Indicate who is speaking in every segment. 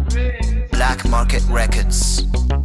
Speaker 1: Black Market Records.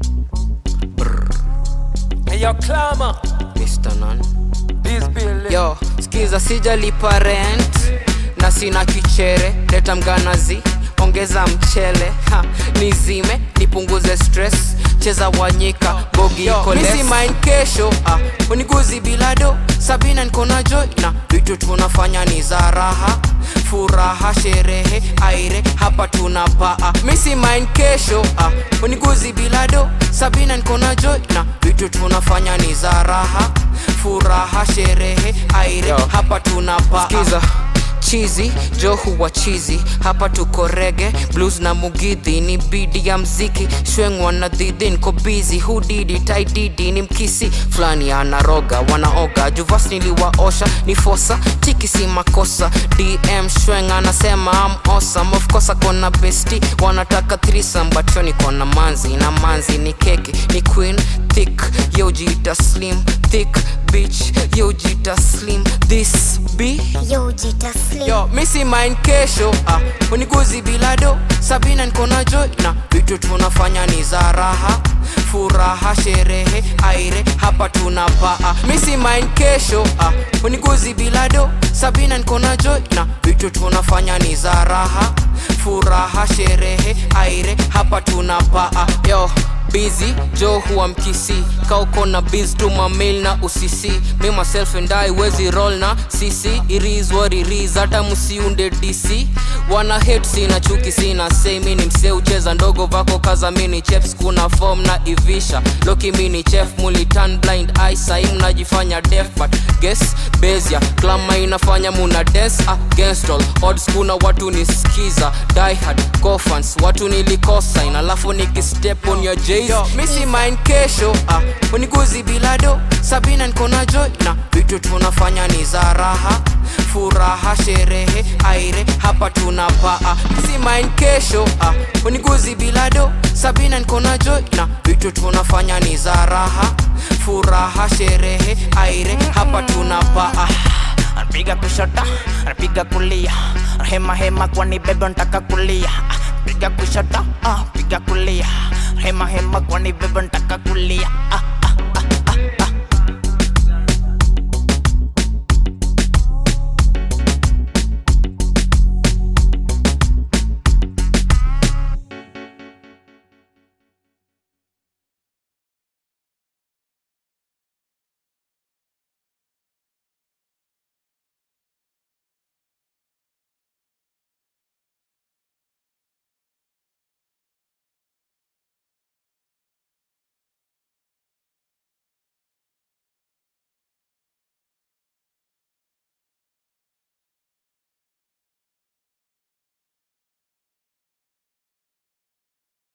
Speaker 2: Hey, yo, Clama,
Speaker 3: Mr. Nan.
Speaker 2: this bill.
Speaker 3: Yo, skiza sijalipa rent na sina kichere, leta mganazi, ongeza mchele ha, nizime nipunguze stress, cheza wanyika bogi iko less. Misi mind kesho ah, uniguzi bilado Sabina niko na joy na vitu tunafanya ni za raha furaha sherehe aire hapa tunapaa misi mind kesho ah, uniguzi bilado Sabina niko na joy na vitu tunafanya ni za raha furaha sherehe aire
Speaker 2: Yo.
Speaker 3: hapa tunapaa Skiza chizi jo huwa chizi hapa tuko rege blues na mugidhi ni bidi ya mziki shwengwa na dhidhi niko bizi hudidi taididi ni mkisi fulani anaroga wanaoga juvas niliwaosha ni fosa tiki si makosa dm shweng anasema am awesome of course akona besti wanataka threesome but yo niko na manzi na manzi ni keki ni queen thick yo jita slim thick bitch yo jita slim this be
Speaker 4: Yo, Jita Slim.
Speaker 3: yo misi mind kesho ah, uniguzi bilado sabina niko na joy na vitu tunafanya ni za raha furaha sherehe aire hapa tunapaa misi mind kesho ah, uniguzi bilado sabina niko na joy na vitu tunafanya ni za raha furaha sherehe aire hapa tunapaa yo busy jo huwa mkisi kauko na biz tuma mail na usisi me myself and I wezi roll na sisi it is what it is hata msiunde dc wana hate sina chuki sina say mi ni msee ucheza ndogo vako kaza mini cheps kuna form na ivisha loki mini chef mulitan blind eye sai mnajifanya def but guess bezia klama inafanya muna dance against all odds kuna watu nisikiza die hard cofans watu nilikosa ina alafu nikistep on your jays misi mind kesho ah, uniguzi bilado sabina niko na joy na vitu tunafanya ni za raha furaha sherehe aire hapa tunapaa misi mind kesho ah, uniguzi bilado sabina niko na joy na vitu tunafanya ni za raha furaha sherehe aire hapa tunapaa
Speaker 5: anapiga kushota anapiga kulia hema hema kwani bebe ntaka kulia Ah, piga kushota ah, piga kulia hema hema kwani bebe ntaka kulia ah, ah.